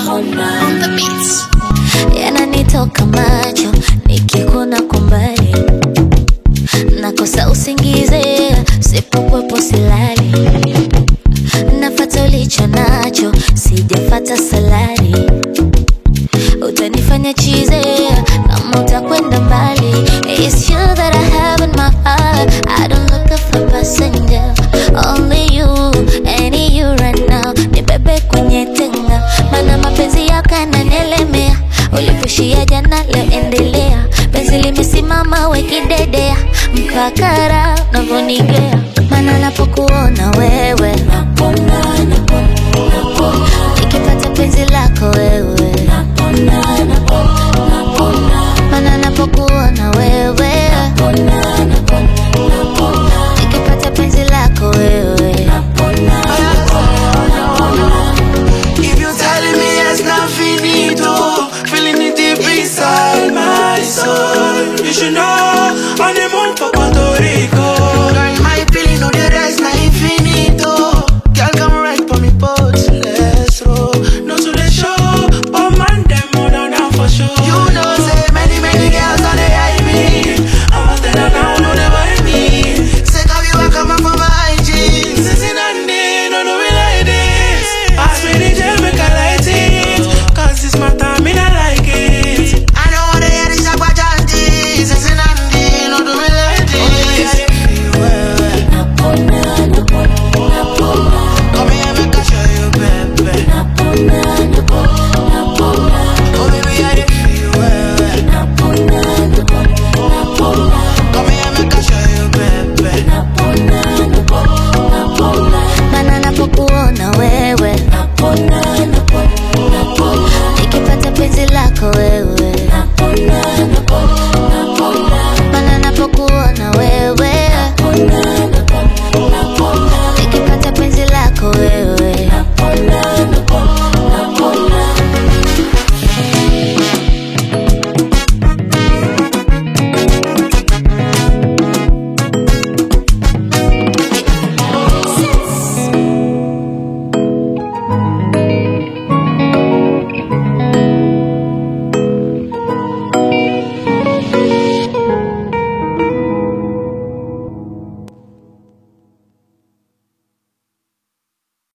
on the beats. yananitoka macho nikikuna kumbali nakosa usingize sipokwepo silali nafata ulicho nacho sijafata salari utanifanya chize kama utakwenda mbali It's you that I have in my heart I don't look for passenger Only you, any you right now Nibebe kwenye tenga Mana mapenzi yako yananielemea Ulipushia jana leo endelea Penzi limesimama wekidedea Mpaka raha unavyonigea